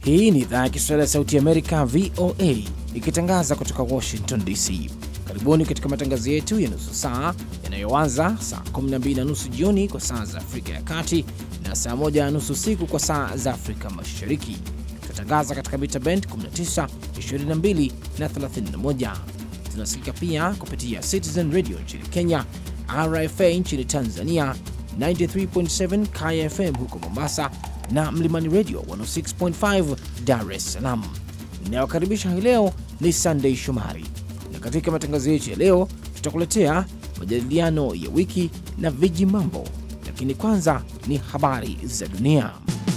Hii ni idhaa ya Kiswahili ya Sauti Amerika, VOA, ikitangaza kutoka Washington DC. Karibuni katika matangazo yetu ya nusu saa yanayoanza saa 12 na nusu jioni kwa saa za Afrika ya Kati na saa 1 na nusu usiku kwa saa za Afrika Mashariki. Tunatangaza katika mita bend 19, 22 na 31. Tunasikika pia kupitia Citizen Radio nchini Kenya, RFA nchini Tanzania, 93.7 KFM huko Mombasa na Mlimani Radio 106.5 Dar es Salaam. Inayokaribisha hii leo ni Sunday Shomari, na katika matangazo yetu ya leo tutakuletea majadiliano ya wiki na viji mambo, lakini kwanza ni habari za dunia.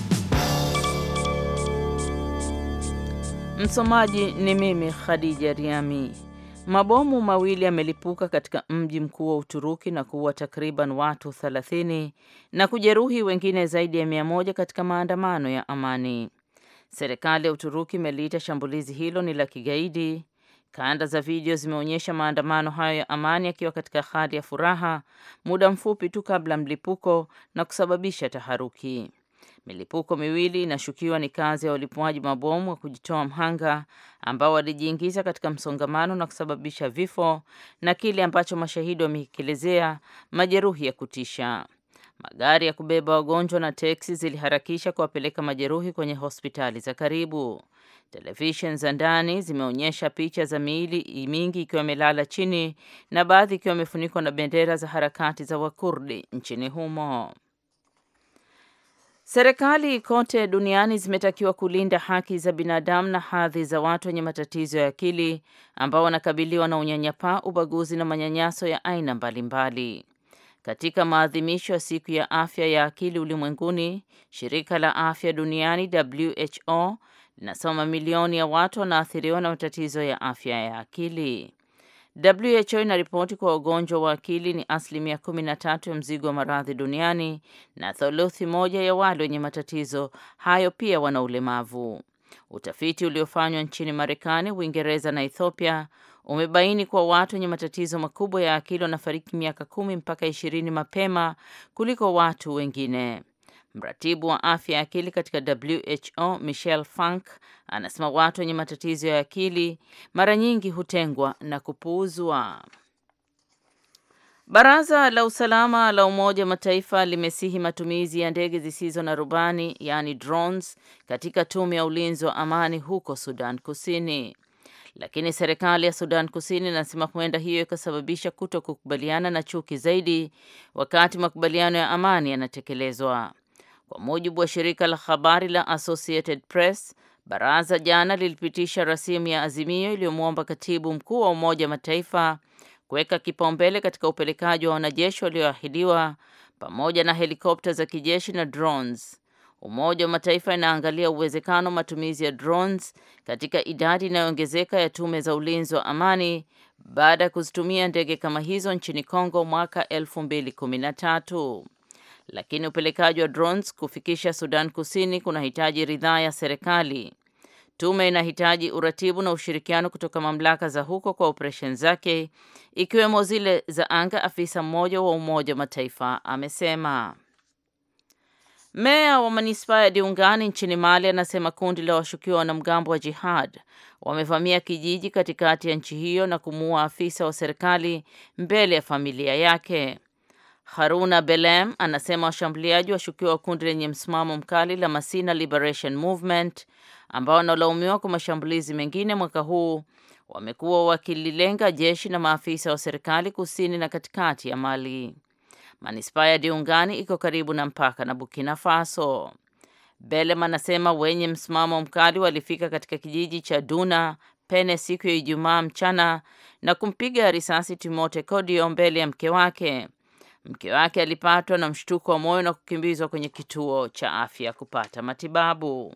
Msomaji ni mimi Khadija Riami. Mabomu mawili yamelipuka katika mji mkuu wa Uturuki na kuua takriban watu 30 na kujeruhi wengine zaidi ya mia moja katika maandamano ya amani. Serikali ya Uturuki imeliita shambulizi hilo ni la kigaidi. Kanda za video zimeonyesha maandamano hayo ya amani yakiwa katika hali ya furaha muda mfupi tu kabla mlipuko na kusababisha taharuki. Milipuko miwili inashukiwa ni kazi ya walipuaji mabomu wa kujitoa mhanga ambao walijiingiza katika msongamano na kusababisha vifo na kile ambacho mashahidi wamekielezea majeruhi ya kutisha. Magari ya kubeba wagonjwa na teksi ziliharakisha kuwapeleka majeruhi kwenye hospitali za karibu. Televisheni za ndani zimeonyesha picha za miili mingi ikiwa imelala chini na baadhi ikiwa imefunikwa na bendera za harakati za Wakurdi nchini humo. Serikali kote duniani zimetakiwa kulinda haki za binadamu na hadhi za watu wenye matatizo ya akili ambao wanakabiliwa na unyanyapaa, ubaguzi na manyanyaso ya aina mbalimbali. Katika maadhimisho ya siku ya afya ya akili ulimwenguni, shirika la afya duniani WHO linasema mamilioni ya watu wanaathiriwa na matatizo ya afya ya akili. WHO inaripoti kwa wagonjwa wa akili ni asilimia kumi na tatu ya mzigo wa maradhi duniani na thuluthi moja ya wale wenye matatizo hayo pia wana ulemavu. Utafiti uliofanywa nchini Marekani, Uingereza na Ethiopia umebaini kuwa watu wenye matatizo makubwa ya akili wanafariki miaka kumi mpaka ishirini mapema kuliko watu wengine. Mratibu wa afya ya akili katika WHO Michelle Funk anasema watu wenye matatizo ya akili mara nyingi hutengwa na kupuuzwa. Baraza la usalama la Umoja wa Mataifa limesihi matumizi ya ndege zisizo na rubani yaani drones katika tume ya ulinzi wa amani huko Sudan Kusini, lakini serikali ya Sudan Kusini inasema huenda hiyo ikasababisha kuto kukubaliana na chuki zaidi wakati makubaliano ya amani yanatekelezwa. Kwa mujibu wa shirika la habari la Associated Press, baraza jana lilipitisha rasimu ya azimio iliyomwomba katibu mkuu wa Umoja wa Mataifa kuweka kipaumbele katika upelekaji wa wanajeshi walioahidiwa pamoja na helikopta za kijeshi na drones. Umoja wa Mataifa inaangalia uwezekano wa matumizi ya drones katika idadi inayoongezeka ya tume za ulinzi wa amani baada ya kuzitumia ndege kama hizo nchini Kongo mwaka 2013 lakini upelekaji wa drones kufikisha Sudan Kusini kunahitaji ridhaa ya serikali. Tume inahitaji uratibu na ushirikiano kutoka mamlaka za huko kwa operesheni zake ikiwemo zile za anga, afisa mmoja wa Umoja wa Mataifa amesema. Meya wa manispaa ya Diungani nchini Mali anasema kundi la washukiwa wanamgambo wa jihad wamevamia kijiji katikati ya nchi hiyo na kumuua afisa wa serikali mbele ya familia yake. Haruna Belem anasema washambuliaji washukiwa wa kundi lenye msimamo mkali la Masina Liberation Movement ambao wanalaumiwa kwa mashambulizi mengine mwaka huu wamekuwa wakililenga jeshi na maafisa wa serikali kusini na katikati ya Mali. Manispaa ya Diungani iko karibu na mpaka na Burkina Faso. Belem anasema wenye msimamo mkali walifika katika kijiji cha Duna Pene siku ya Ijumaa mchana na kumpiga risasi Timote Kodio mbele ya mke wake. Mke wake alipatwa na mshtuko wa moyo na kukimbizwa kwenye kituo cha afya kupata matibabu.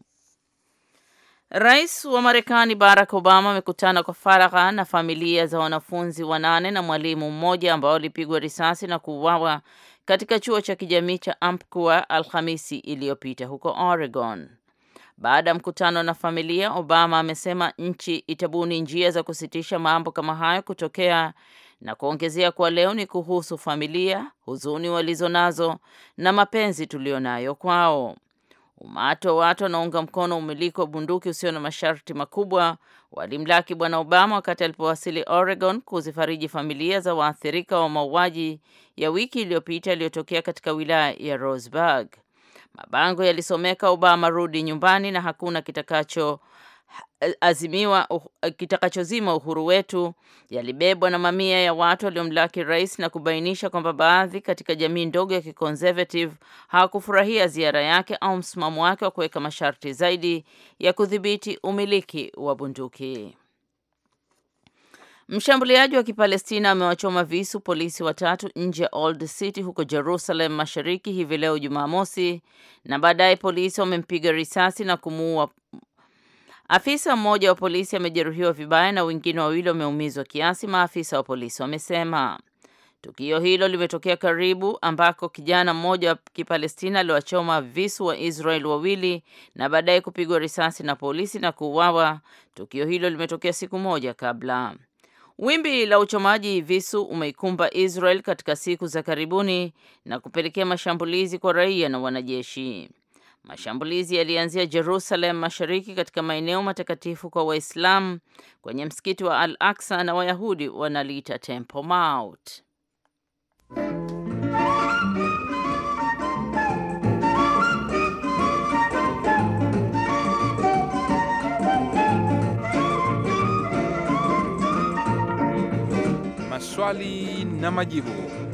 Rais wa Marekani Barack Obama amekutana kwa faragha na familia za wanafunzi wanane na mwalimu mmoja ambao walipigwa risasi na kuuawa katika chuo cha kijamii cha Umpqua Alhamisi iliyopita huko Oregon. Baada ya mkutano na familia, Obama amesema nchi itabuni njia za kusitisha mambo kama hayo kutokea na kuongezea kuwa leo ni kuhusu familia, huzuni walizonazo na mapenzi tulionayo kwao. Umati wa watu wanaunga mkono umiliki wa bunduki usio na masharti makubwa walimlaki Bwana Obama wakati alipowasili Oregon kuzifariji familia za waathirika wa mauaji ya wiki iliyopita yaliyotokea katika wilaya ya Roseburg. Mabango yalisomeka Obama rudi nyumbani na hakuna kitakacho azimiwa kitakachozima uhuru wetu yalibebwa na mamia ya watu waliomlaki rais na kubainisha kwamba baadhi katika jamii ndogo ya kiconservative hawakufurahia ziara yake au msimamo wake wa kuweka masharti zaidi ya kudhibiti umiliki wa bunduki. Mshambuliaji wa Kipalestina amewachoma visu polisi watatu nje ya Old City huko Jerusalem Mashariki hivi leo Jumamosi, na baadaye polisi wamempiga risasi na kumuua Afisa mmoja wa polisi amejeruhiwa vibaya na wengine wawili wameumizwa kiasi, maafisa wa polisi wamesema. Tukio hilo limetokea karibu ambako kijana mmoja wa Kipalestina aliwachoma visu wa Israel wawili na baadaye kupigwa risasi na polisi na kuuawa. Tukio hilo limetokea siku moja kabla. Wimbi la uchomaji visu umeikumba Israel katika siku za karibuni na kupelekea mashambulizi kwa raia na wanajeshi. Mashambulizi yalianzia Jerusalem Mashariki katika maeneo matakatifu kwa Waislamu kwenye msikiti wa Al-Aqsa na Wayahudi wanaliita Temple Mount. Maswali na majibu.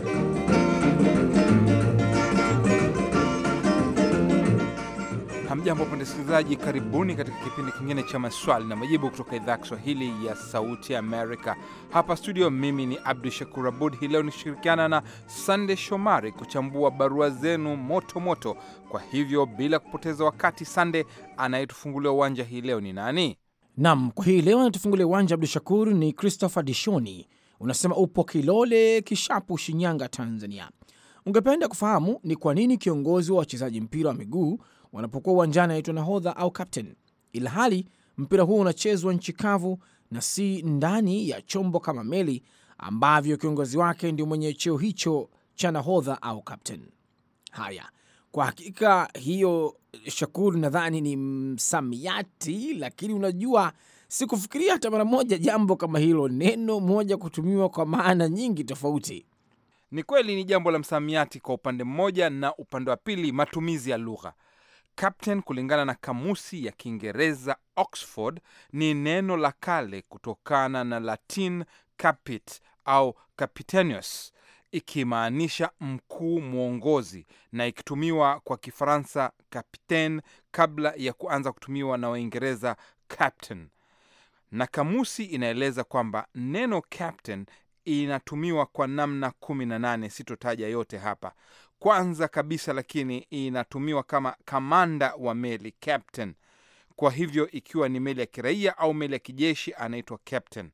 Hamjambo wapenda sikilizaji, karibuni katika kipindi kingine cha maswali na majibu kutoka idhaa ya Kiswahili ya Sauti Amerika. Hapa studio, mimi ni Abdu Shakur Abud. Hii leo nishirikiana na Sande Shomari kuchambua barua zenu moto moto. Kwa hivyo bila kupoteza wakati, Sande, anayetufungulia uwanja hii leo ni nani? Nam, kwa hii leo anatufungulia uwanja Abdu Shakur ni Christopher Dishoni. Unasema upo Kilole Kishapu, Shinyanga, Tanzania. Ungependa kufahamu ni kwa nini kiongozi wa wachezaji mpira wa miguu wanapokuwa uwanjani anaitwa nahodha au captain, ila hali mpira huo unachezwa nchi kavu na si ndani ya chombo kama meli ambavyo kiongozi wake ndio mwenye cheo hicho cha nahodha au captain. Haya, kwa hakika hiyo, Shakuru, nadhani ni msamiati, lakini unajua sikufikiria hata mara moja jambo kama hilo, neno moja kutumiwa kwa maana nyingi tofauti. Ni kweli ni jambo la msamiati kwa upande mmoja, na upande wa pili matumizi ya lugha. Captain kulingana na kamusi ya Kiingereza Oxford ni neno la kale kutokana na Latin capit au capitanius, ikimaanisha mkuu mwongozi, na ikitumiwa kwa Kifaransa capitaine kabla ya kuanza kutumiwa na Waingereza captain. Na kamusi inaeleza kwamba neno captain inatumiwa kwa namna kumi na nane, sitotaja yote hapa. Kwanza kabisa lakini inatumiwa kama kamanda wa meli captain. Kwa hivyo ikiwa ni meli ya kiraia au meli ya kijeshi anaitwa captain.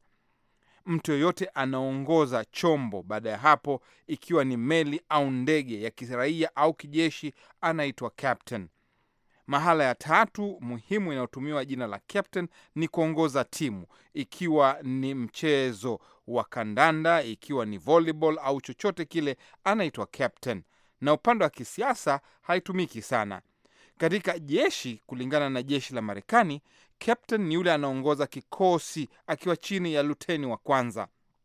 Mtu yoyote anaongoza chombo baada ya hapo, ikiwa ni meli au ndege ya kiraia au kijeshi anaitwa captain. Mahala ya tatu muhimu inayotumiwa jina la captain ni kuongoza timu, ikiwa ni mchezo wa kandanda, ikiwa ni volleyball au chochote kile, anaitwa captain. Na upande wa kisiasa haitumiki sana. Katika jeshi, kulingana na jeshi la Marekani, captain ni yule anaongoza kikosi akiwa chini ya luteni wa kwanza.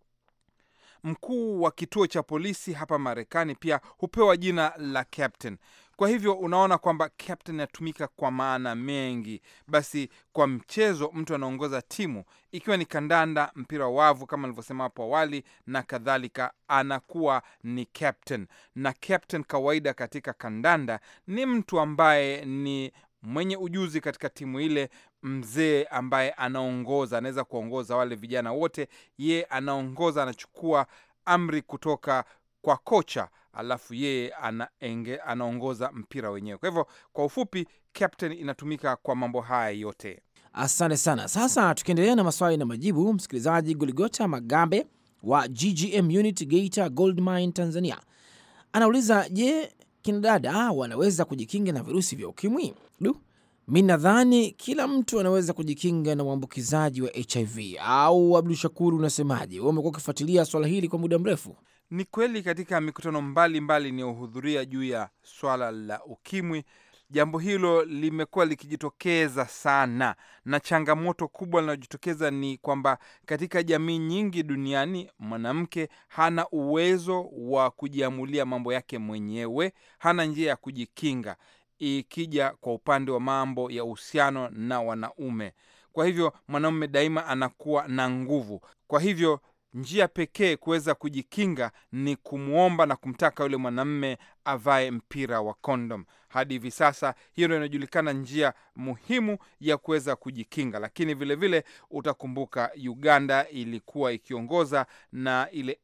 Mkuu wa kituo cha polisi hapa Marekani pia hupewa jina la captain. Kwa hivyo unaona kwamba captain inatumika kwa maana mengi. Basi kwa mchezo, mtu anaongoza timu, ikiwa ni kandanda, mpira wa wavu kama nilivyosema hapo awali na kadhalika, anakuwa ni captain. Na captain kawaida katika kandanda ni mtu ambaye ni mwenye ujuzi katika timu ile, mzee ambaye anaongoza, anaweza kuongoza wale vijana wote. Ye anaongoza, anachukua amri kutoka kwa kocha alafu yeye anaenge, anaongoza mpira wenyewe. Kwa hivyo kwa ufupi, captain inatumika kwa mambo haya yote. Asante sana. Sasa tukiendelea na maswali na majibu, msikilizaji Goligota Magabe wa GGM Unit Geita Gold Mine Tanzania anauliza, je, kina dada wanaweza kujikinga na virusi vya ukimwi? Du, mi nadhani kila mtu anaweza kujikinga na uambukizaji wa HIV. Au Abdu Shakuru, unasemaje? Wewe umekuwa ukifuatilia swala hili kwa muda mrefu. Ni kweli katika mikutano mbalimbali inayohudhuria juu ya swala la ukimwi, Jambo hilo limekuwa likijitokeza sana, na changamoto kubwa linalojitokeza ni kwamba katika jamii nyingi duniani mwanamke hana uwezo wa kujiamulia mambo yake mwenyewe, hana njia ya kujikinga ikija kwa upande wa mambo ya uhusiano na wanaume. Kwa hivyo mwanaume daima anakuwa na nguvu. Kwa hivyo njia pekee kuweza kujikinga ni kumwomba na kumtaka yule mwanamme avae mpira wa kondom. Hadi hivi sasa hiyo ndio inajulikana njia muhimu ya kuweza kujikinga, lakini vilevile vile utakumbuka Uganda ilikuwa ikiongoza na ile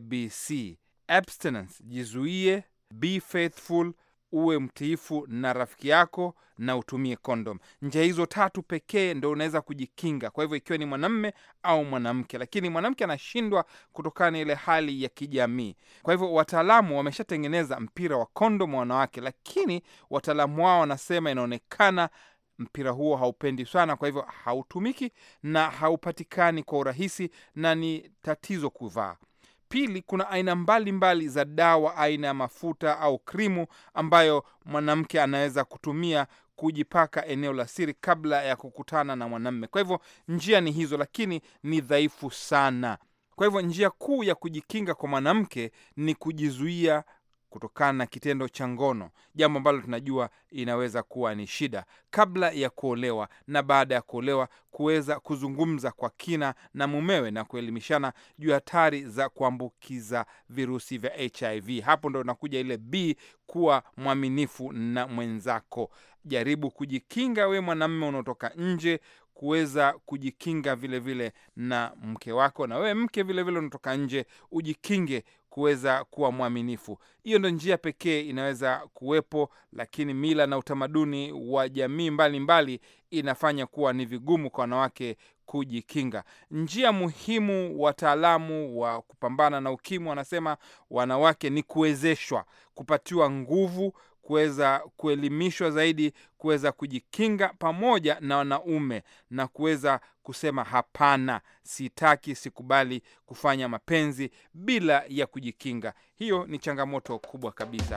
ABC abstinence, jizuie, be faithful uwe mtiifu na rafiki yako na utumie kondom. Njia hizo tatu pekee ndo unaweza kujikinga. Kwa hivyo ikiwa ni mwanamme au mwanamke, lakini mwanamke anashindwa kutokana na ile hali ya kijamii. Kwa hivyo wataalamu wameshatengeneza mpira wa kondom wa wanawake, lakini wataalamu wao wanasema inaonekana mpira huo haupendi sana, kwa hivyo hautumiki na haupatikani kwa urahisi na ni tatizo kuvaa. Pili, kuna aina mbalimbali mbali za dawa, aina ya mafuta au krimu ambayo mwanamke anaweza kutumia kujipaka eneo la siri kabla ya kukutana na mwanamme. Kwa hivyo njia ni hizo, lakini ni dhaifu sana. Kwa hivyo njia kuu ya kujikinga kwa mwanamke ni kujizuia kutokana na kitendo cha ngono, jambo ambalo tunajua inaweza kuwa ni shida, kabla ya kuolewa na baada ya kuolewa, kuweza kuzungumza kwa kina na mumewe na kuelimishana juu ya hatari za kuambukiza virusi vya HIV. Hapo ndo nakuja ile B, kuwa mwaminifu na mwenzako. Jaribu kujikinga we mwanamme unaotoka nje kuweza kujikinga vilevile vile na mke wako, na wewe mke vilevile unatoka nje ujikinge kuweza kuwa mwaminifu. Hiyo ndo njia pekee inaweza kuwepo, lakini mila na utamaduni wa jamii mbalimbali inafanya kuwa ni vigumu kwa wanawake kujikinga. Njia muhimu, wataalamu wa kupambana na ukimwi wanasema wanawake ni kuwezeshwa, kupatiwa nguvu kuweza kuelimishwa zaidi, kuweza kujikinga pamoja na wanaume na kuweza kusema hapana, sitaki, sikubali kufanya mapenzi bila ya kujikinga. Hiyo ni changamoto kubwa kabisa.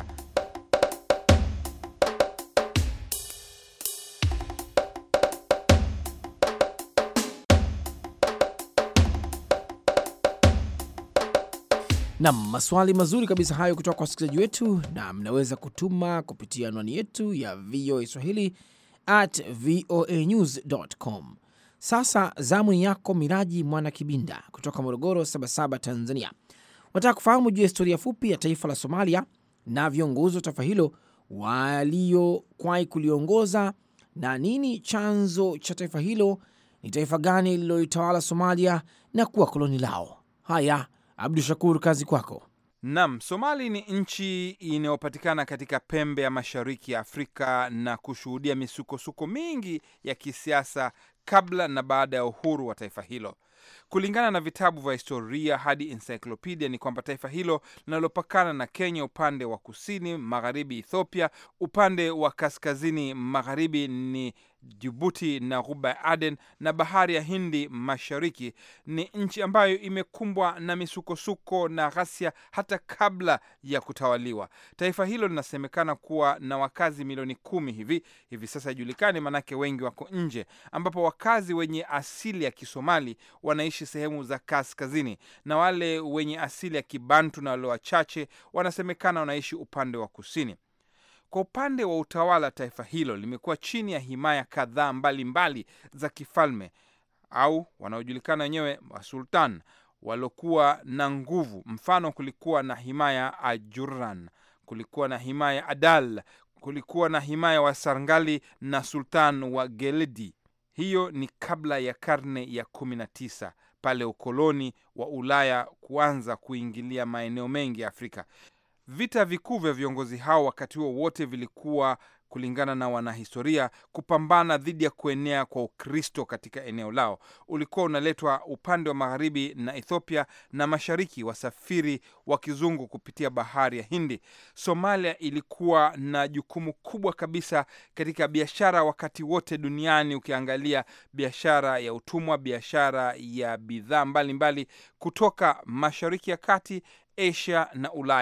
Nam, maswali mazuri kabisa hayo kutoka kwa wasikilizaji wetu, na mnaweza kutuma kupitia anwani yetu ya VOA Swahili at voanews.com. Sasa zamu ni yako Miraji Mwana Kibinda kutoka Morogoro Sabasaba, Tanzania. Wataka kufahamu juu ya historia fupi ya taifa la Somalia na viongozi wa taifa hilo waliokwai kuliongoza na nini chanzo cha taifa hilo, ni taifa gani lililoitawala Somalia na kuwa koloni lao. Haya, Abdu Shakur, kazi kwako. Nam, Somali ni nchi inayopatikana katika pembe ya mashariki ya Afrika na kushuhudia misukosuko mingi ya kisiasa kabla na baada ya uhuru wa taifa hilo. Kulingana na vitabu vya historia hadi encyclopedia ni kwamba taifa hilo linalopakana na Kenya upande wa kusini magharibi, Ethiopia upande wa kaskazini magharibi ni Jibuti na ghuba ya Aden na bahari ya Hindi mashariki, ni nchi ambayo imekumbwa na misukosuko na ghasia hata kabla ya kutawaliwa. Taifa hilo linasemekana kuwa na wakazi milioni kumi hivi hivi sasa, ijulikani maanake wengi wako nje, ambapo wakazi wenye asili ya Kisomali wanaishi sehemu za kaskazini na wale wenye asili ya Kibantu na wale wachache wanasemekana wanaishi upande wa kusini. Kwa upande wa utawala, taifa hilo limekuwa chini ya himaya kadhaa mbalimbali za kifalme au wanaojulikana wenyewe wasultan waliokuwa na nguvu. Mfano, kulikuwa na himaya Ajuran, kulikuwa na himaya Adal, kulikuwa na himaya wa Sarngali na sultan wa Geledi. Hiyo ni kabla ya karne ya kumi na tisa pale ukoloni wa Ulaya kuanza kuingilia maeneo mengi ya Afrika. Vita vikuu vya viongozi hao wakati huo wote vilikuwa kulingana na wanahistoria, kupambana dhidi ya kuenea kwa Ukristo katika eneo lao. Ulikuwa unaletwa upande wa magharibi na Ethiopia na mashariki, wasafiri wa kizungu kupitia bahari ya Hindi. Somalia ilikuwa na jukumu kubwa kabisa katika biashara wakati wote duniani, ukiangalia biashara ya utumwa, biashara ya bidhaa mbalimbali kutoka mashariki ya kati Asia na Ulaya.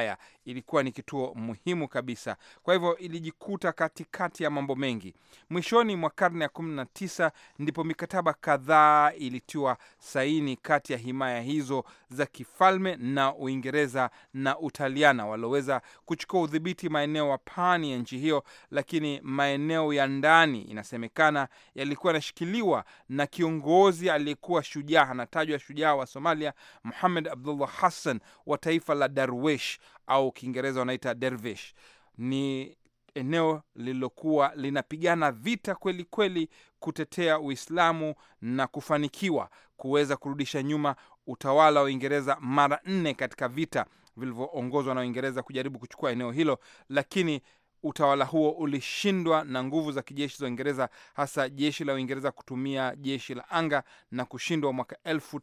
ilikuwa ni kituo muhimu kabisa. Kwa hivyo ilijikuta katikati ya mambo mengi. Mwishoni mwa karne ya kumi na tisa ndipo mikataba kadhaa ilitiwa saini kati ya himaya hizo za kifalme na Uingereza na Utaliana walioweza kuchukua udhibiti maeneo wa pwani ya nchi hiyo, lakini maeneo ya ndani inasemekana yalikuwa yanashikiliwa na kiongozi aliyekuwa shujaa, anatajwa shujaa wa Somalia, Muhamed Abdullah Hassan wa taifa la Darwish au Kiingereza wanaita Dervish. Ni eneo lililokuwa linapigana vita kweli kweli kutetea Uislamu na kufanikiwa kuweza kurudisha nyuma utawala wa Uingereza mara nne katika vita vilivyoongozwa na Uingereza kujaribu kuchukua eneo hilo, lakini utawala huo ulishindwa na nguvu za kijeshi za Uingereza, hasa jeshi la Uingereza kutumia jeshi la anga na kushindwa mwaka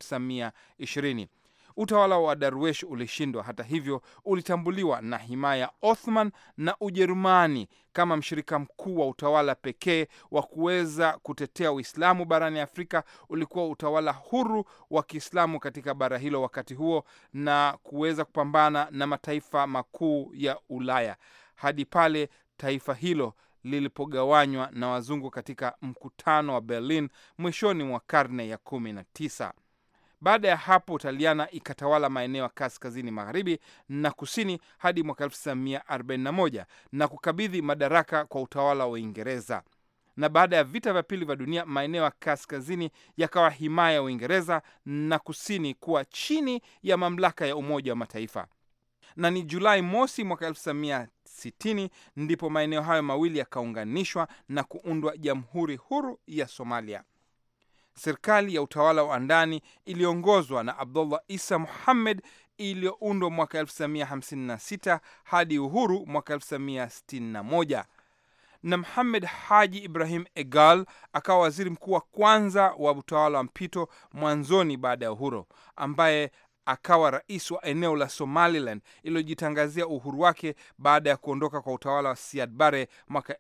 1920. Utawala wa Darwesh ulishindwa. Hata hivyo, ulitambuliwa na himaya Othman na Ujerumani kama mshirika mkuu wa utawala pekee wa kuweza kutetea Uislamu barani Afrika. Ulikuwa utawala huru wa Kiislamu katika bara hilo wakati huo, na kuweza kupambana na mataifa makuu ya Ulaya hadi pale taifa hilo lilipogawanywa na wazungu katika mkutano wa Berlin mwishoni mwa karne ya kumi na tisa. Baada ya hapo Italiana ikatawala maeneo ya kaskazini magharibi na kusini hadi mwaka 1941 na kukabidhi madaraka kwa utawala wa Uingereza. Na baada ya vita vya pili vya dunia, maeneo ya kaskazini yakawa himaya ya Uingereza na kusini kuwa chini ya mamlaka ya Umoja wa Mataifa. Na ni Julai mosi mwaka 1960 ndipo maeneo hayo mawili yakaunganishwa na kuundwa Jamhuri Huru ya Somalia. Serikali ya utawala wa ndani iliongozwa na Abdullah Isa Muhammed iliyoundwa mwaka 1956 hadi uhuru mwaka 1961 na Muhamed Haji Ibrahim Egal akawa waziri mkuu wa kwanza wa utawala wa mpito mwanzoni baada ya uhuru, ambaye akawa rais wa eneo la Somaliland iliyojitangazia uhuru wake baada ya kuondoka kwa utawala wa Siad Barre mwaka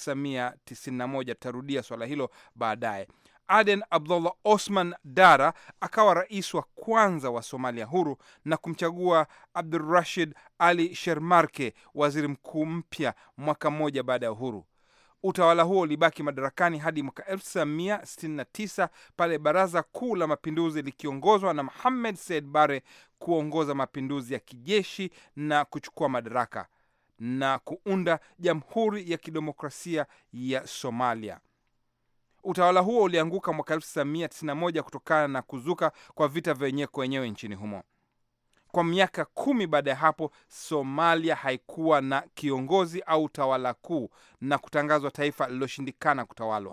1991. Tutarudia swala hilo baadaye. Aden Abdullah Osman Dara akawa rais wa kwanza wa Somalia huru na kumchagua Abdurashid Ali Shermarke waziri mkuu mpya mwaka mmoja baada ya uhuru. Utawala huo ulibaki madarakani hadi mwaka 1969 pale Baraza Kuu la Mapinduzi likiongozwa na Mohamed Said Bare kuongoza mapinduzi ya kijeshi na kuchukua madaraka na kuunda Jamhuri ya Kidemokrasia ya Somalia. Utawala huo ulianguka mwaka 1991 kutokana na kuzuka kwa vita vya wenyewe kwa wenyewe nchini humo. Kwa miaka kumi baada ya hapo, Somalia haikuwa na kiongozi au tawala kuu na kutangazwa taifa lililoshindikana kutawalwa.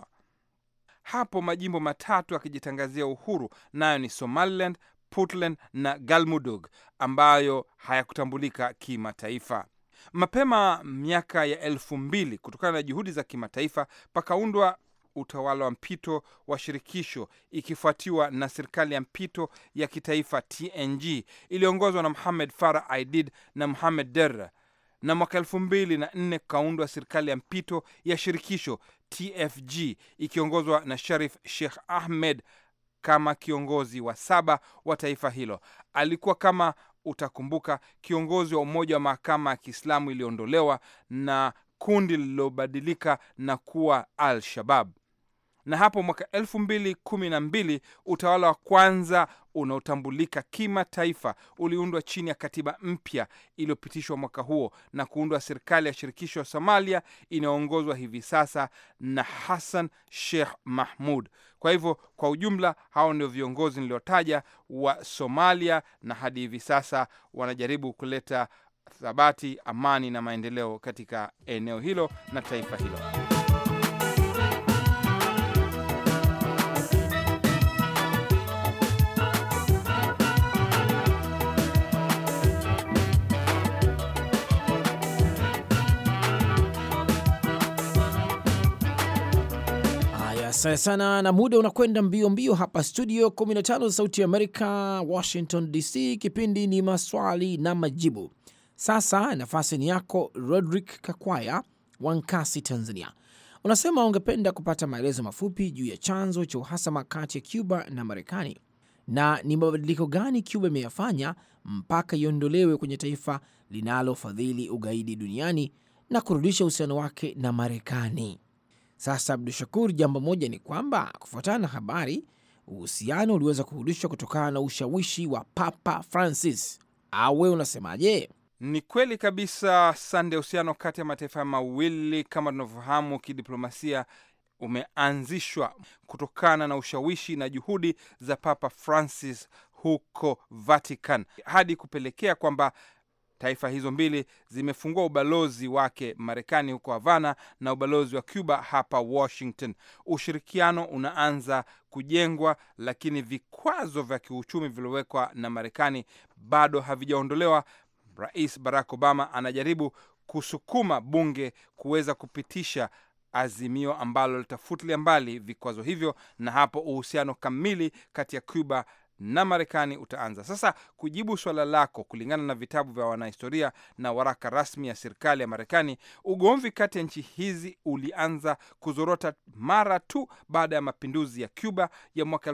Hapo majimbo matatu yakijitangazia uhuru, nayo ni Somaliland, Puntland na Galmudug ambayo hayakutambulika kimataifa. Mapema miaka ya elfu mbili kutokana na juhudi za kimataifa pakaundwa utawala wa mpito wa shirikisho ikifuatiwa na serikali ya mpito ya kitaifa TNG iliyoongozwa na Muhamed Farah Aidid na Muhamed Derra, na mwaka elfu mbili na nne kukaundwa serikali ya mpito ya shirikisho TFG ikiongozwa na Sharif Sheikh Ahmed kama kiongozi wa saba wa taifa hilo. Alikuwa kama utakumbuka, kiongozi wa umoja wa mahakama ya Kiislamu iliyoondolewa na kundi lililobadilika na kuwa Al-Shabab na hapo mwaka elfu mbili kumi na mbili utawala wa kwanza unaotambulika kimataifa uliundwa chini ya katiba mpya iliyopitishwa mwaka huo na kuundwa serikali ya shirikisho ya Somalia inayoongozwa hivi sasa na Hassan Sheikh Mahmud. Kwa hivyo, kwa ujumla, hao ndio viongozi niliotaja wa Somalia, na hadi hivi sasa wanajaribu kuleta thabati, amani na maendeleo katika eneo hilo na taifa hilo. Asante sana, na muda unakwenda mbio mbio hapa studio 15 za Sauti ya Amerika, Washington DC. Kipindi ni maswali na majibu. Sasa nafasi ni yako, Rodrick Kakwaya wa Nkasi, Tanzania. Unasema ungependa kupata maelezo mafupi juu ya chanzo cha uhasama kati ya Cuba na Marekani. na ni mabadiliko gani Cuba imeyafanya mpaka iondolewe kwenye taifa linalofadhili ugaidi duniani na kurudisha uhusiano wake na Marekani. Sasa Abdu Shakur, jambo moja ni kwamba kufuatana na habari, uhusiano uliweza kurudishwa kutokana na ushawishi wa Papa Francis, au wewe unasemaje? Ni kweli kabisa, Sande. Uhusiano kati ya mataifa mawili kama tunavyofahamu kidiplomasia umeanzishwa kutokana na ushawishi na juhudi za Papa Francis huko Vatican hadi kupelekea kwamba taifa hizo mbili zimefungua ubalozi wake Marekani huko Havana na ubalozi wa Cuba hapa Washington. Ushirikiano unaanza kujengwa, lakini vikwazo vya kiuchumi vilivyowekwa na Marekani bado havijaondolewa. Rais Barack Obama anajaribu kusukuma bunge kuweza kupitisha azimio ambalo litafutilia mbali vikwazo hivyo, na hapo uhusiano kamili kati ya Cuba na Marekani utaanza. Sasa kujibu swala lako, kulingana na vitabu vya wanahistoria na waraka rasmi ya serikali ya Marekani, ugomvi kati ya nchi hizi ulianza kuzorota mara tu baada ya mapinduzi ya Cuba ya mwaka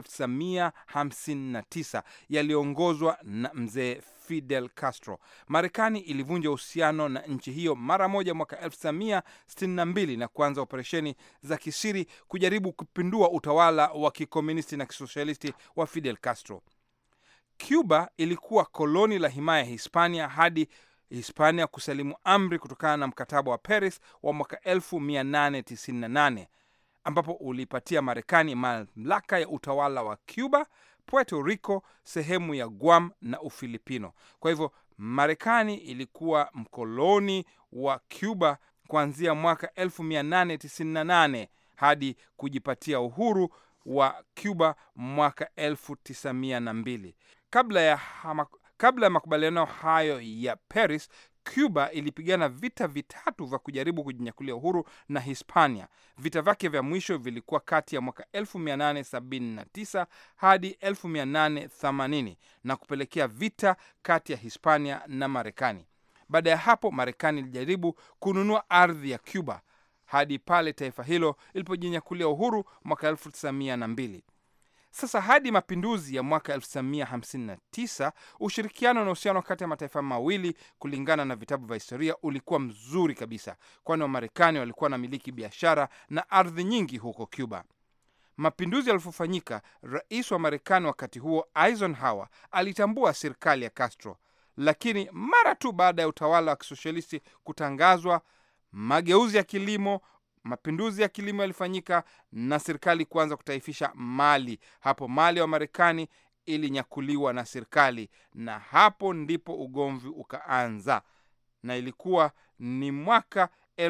1959 yaliyoongozwa na mzee Fidel Castro. Marekani ilivunja uhusiano na nchi hiyo mara moja mwaka 1962 na kuanza operesheni za kisiri kujaribu kupindua utawala wa kikomunisti na kisosialisti wa Fidel Castro. Cuba ilikuwa koloni la himaya ya Hispania hadi Hispania kusalimu amri kutokana na mkataba wa Paris wa mwaka 1898 ambapo ulipatia Marekani mamlaka ya utawala wa Cuba, Puerto Rico, sehemu ya Guam na Ufilipino. Kwa hivyo Marekani ilikuwa mkoloni wa Cuba kuanzia mwaka 1898 hadi kujipatia uhuru wa Cuba mwaka 1902. Kabla ya hama, kabla ya makubaliano hayo ya Paris, Cuba ilipigana vita vitatu vya kujaribu kujinyakulia uhuru na Hispania. Vita vyake vya mwisho vilikuwa kati ya mwaka 1879 hadi 1880 na kupelekea vita kati ya Hispania na Marekani. Baada ya hapo, Marekani ilijaribu kununua ardhi ya Cuba hadi pale taifa hilo ilipojinyakulia uhuru mwaka 1902. Sasa hadi mapinduzi ya mwaka 1959 ushirikiano na uhusiano kati ya mataifa mawili, kulingana na vitabu vya historia, ulikuwa mzuri kabisa, kwani Wamarekani walikuwa na miliki biashara na ardhi nyingi huko Cuba. Mapinduzi yalipofanyika, rais wa Marekani wakati huo Eisenhower alitambua serikali ya Castro, lakini mara tu baada ya utawala wa kisosialisti kutangazwa, mageuzi ya kilimo mapinduzi ya kilimo yalifanyika na serikali kuanza kutaifisha mali. Hapo mali wa Marekani ilinyakuliwa na serikali, na hapo ndipo ugomvi ukaanza, na ilikuwa ni mwaka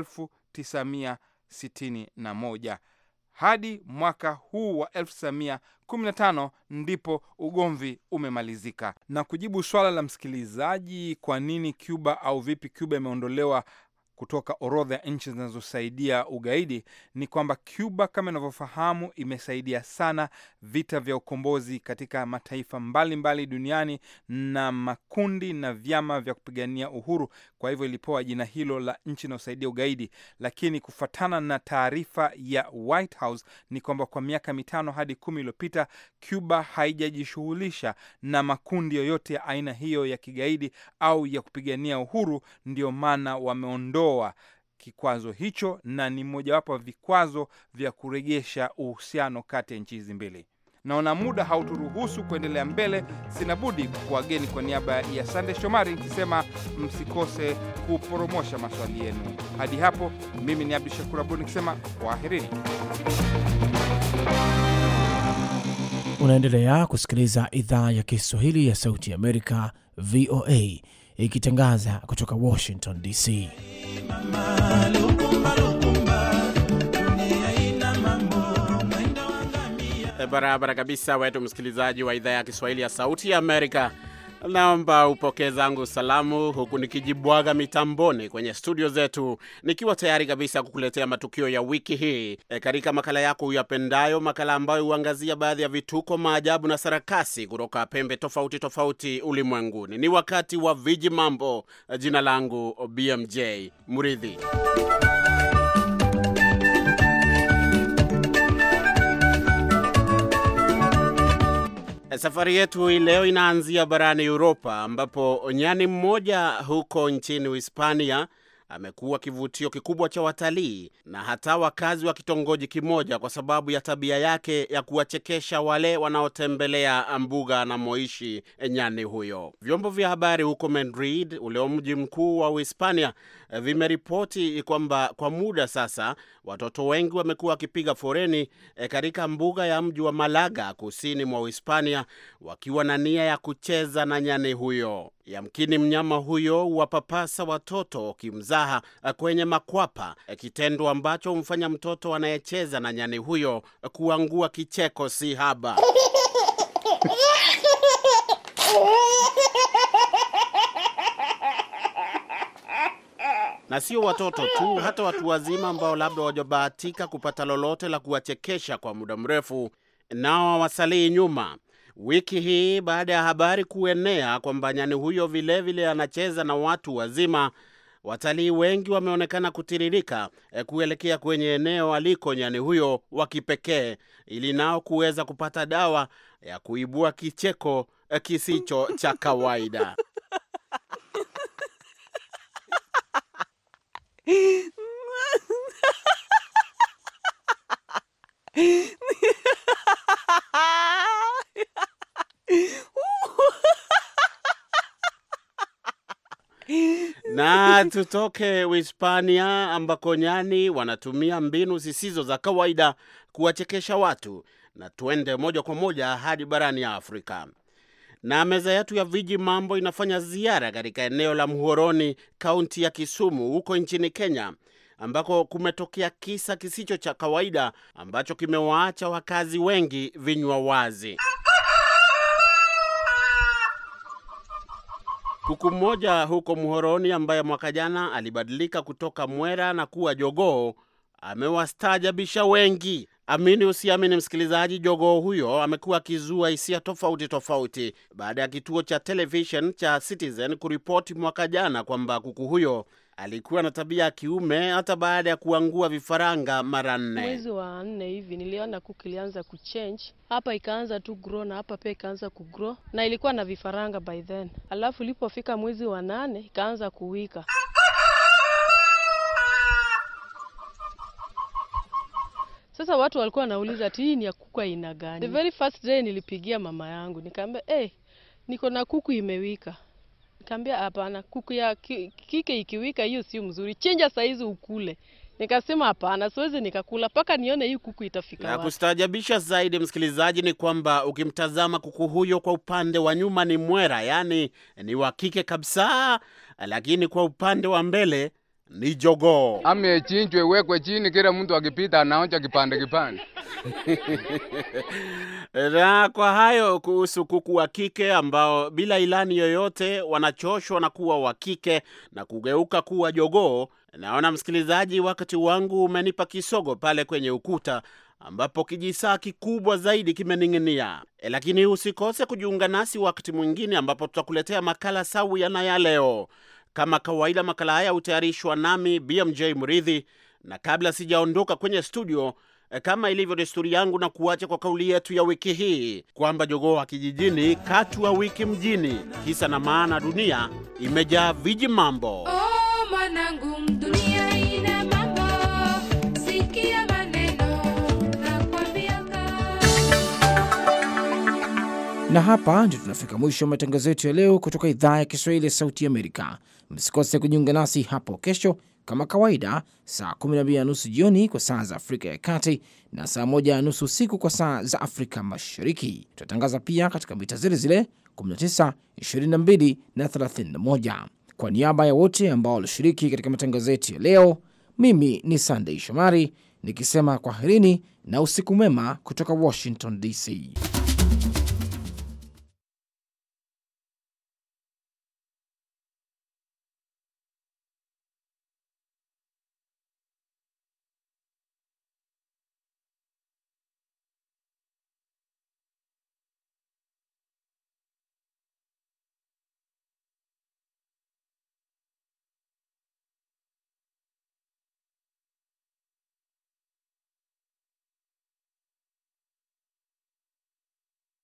1961 hadi mwaka huu wa 1915 ndipo ugomvi umemalizika. Na kujibu swala la msikilizaji, kwa nini Cuba au vipi Cuba imeondolewa kutoka orodha ya nchi zinazosaidia ugaidi ni kwamba Cuba kama inavyofahamu imesaidia sana vita vya ukombozi katika mataifa mbalimbali mbali duniani na makundi na vyama vya kupigania uhuru. Kwa hivyo ilipewa jina hilo la nchi inayosaidia ugaidi, lakini kufuatana na taarifa ya White House ni kwamba kwa miaka mitano hadi kumi iliyopita Cuba haijajishughulisha na makundi yoyote ya aina hiyo ya kigaidi au ya kupigania uhuru, ndio maana wameondoa kikwazo hicho na ni mojawapo wa vikwazo vya kurejesha uhusiano kati ya nchi hizi mbili. Naona muda hauturuhusu kuendelea mbele, sina budi kuwageni kwa niaba ya Sande Shomari nikisema msikose kuporomosha maswali yenu. Hadi hapo, mimi ni Abdu Shakur Abud nikisema kwaherini. Unaendelea kusikiliza idhaa ya Kiswahili ya Sauti ya Amerika, VOA, ikitangaza kutoka Washington DC. Barabara kabisa, wetu msikilizaji wa idhaa ya Kiswahili ya Sauti ya Amerika. Naomba upokee zangu salamu huku nikijibwaga mitamboni kwenye studio zetu, nikiwa tayari kabisa kukuletea matukio ya wiki hii e, katika makala yako uyapendayo, makala ambayo huangazia baadhi ya vituko, maajabu na sarakasi kutoka pembe tofauti tofauti ulimwenguni. Ni wakati wa viji mambo. Jina langu BMJ Muridhi. Safari yetu hii leo inaanzia barani Uropa ambapo nyani mmoja huko nchini Uhispania amekuwa kivutio kikubwa cha watalii na hata wakazi wa kitongoji kimoja kwa sababu ya tabia yake ya kuwachekesha wale wanaotembelea mbuga anamoishi nyani huyo. Vyombo vya habari huko Madrid, ule mji mkuu wa Uhispania, vimeripoti kwamba kwa muda sasa watoto wengi wamekuwa wakipiga foreni e, katika mbuga ya mji wa Malaga kusini mwa Uhispania wakiwa na nia ya kucheza na nyani huyo. Yamkini mnyama huyo huwapapasa watoto kimzaha kwenye makwapa, kitendo ambacho humfanya mtoto anayecheza na nyani huyo kuangua kicheko si haba. na sio watoto tu, hata watu wazima ambao labda wajabahatika kupata lolote la kuwachekesha kwa muda mrefu, nao hawasalii nyuma. Wiki hii baada ya habari kuenea kwamba nyani huyo vilevile vile anacheza na watu wazima, watalii wengi wameonekana kutiririka eh, kuelekea kwenye eneo aliko nyani huyo wa kipekee, ili nao kuweza kupata dawa ya kuibua kicheko eh, kisicho cha kawaida. na tutoke Uhispania ambako nyani wanatumia mbinu zisizo za kawaida kuwachekesha watu, na tuende moja kwa moja hadi barani Afrika. Na meza yetu ya viji mambo inafanya ziara katika eneo la Muhoroni, kaunti ya Kisumu, huko nchini Kenya, ambako kumetokea kisa kisicho cha kawaida ambacho kimewaacha wakazi wengi vinywa wazi. Kuku mmoja huko Muhoroni ambaye mwaka jana alibadilika kutoka mwera na kuwa jogoo amewastaajabisha wengi. Amini usiamini, msikilizaji, jogoo huyo amekuwa akizua hisia tofauti tofauti baada ya kituo cha television cha Citizen kuripoti mwaka jana kwamba kuku huyo alikuwa na tabia ya kiume hata baada ya kuangua vifaranga mara nne. Mwezi wa nne hivi niliona kuku ilianza kuchange hapa, ikaanza tu grow na hapa pia ikaanza kugrow, na ilikuwa na vifaranga by then. Alafu ilipofika mwezi wa nane ikaanza kuwika. Sasa watu walikuwa wanauliza ati hii ni ya kuku aina gani? The very first day nilipigia mama yangu nikamwambia, hey, niko na kuku imewika. Nikamwambia hapana, kuku ya ki- kike ikiwika hiyo sio mzuri, chinja saizi ukule. Nikasema hapana, siwezi nikakula mpaka nione hii kuku itafika La wapi. kustaajabisha zaidi, msikilizaji, ni kwamba ukimtazama kuku huyo kwa upande wa nyuma ni mwera, yaani ni wa kike kabisa, lakini kwa upande wa mbele ni jogoo. Ame chinjwe wekwe chini, kila mtu akipita anaonja kipande kipande. Na kwa hayo kuhusu kuku wa kike ambao bila ilani yoyote wanachoshwa na kuwa wa kike na kugeuka kuwa jogoo. Naona msikilizaji, wakati wangu umenipa kisogo pale kwenye ukuta ambapo kijisaa kikubwa zaidi kimening'inia. E, lakini usikose kujiunga nasi wakati mwingine ambapo tutakuletea makala sawia na ya leo. Kama kawaida, makala haya hutayarishwa nami BMJ Mridhi, na kabla sijaondoka kwenye studio eh, kama ilivyo desturi yangu, na kuacha kwa kauli yetu ya wiki hii kwamba jogoo wa kijijini katu wa wiki mjini. Kisa na maana, dunia imejaa viji mambo. Oh, mwanangu, dunia ina mambo, sikia maneno nakwambianga. Na hapa ndio tunafika mwisho wa matangazo yetu ya leo kutoka idhaa ya Kiswahili ya Sauti Amerika. Msikose kujiunga nasi hapo kesho kama kawaida, saa 12 na nusu jioni kwa saa za Afrika ya Kati na saa 1 na nusu usiku kwa saa za Afrika Mashariki. Tutatangaza pia katika mita zile zile 19, 22 na 31. Kwa niaba ya wote ambao walishiriki katika matangazo yetu ya leo, mimi ni Sandei Shomari nikisema kwaherini na usiku mwema kutoka Washington DC.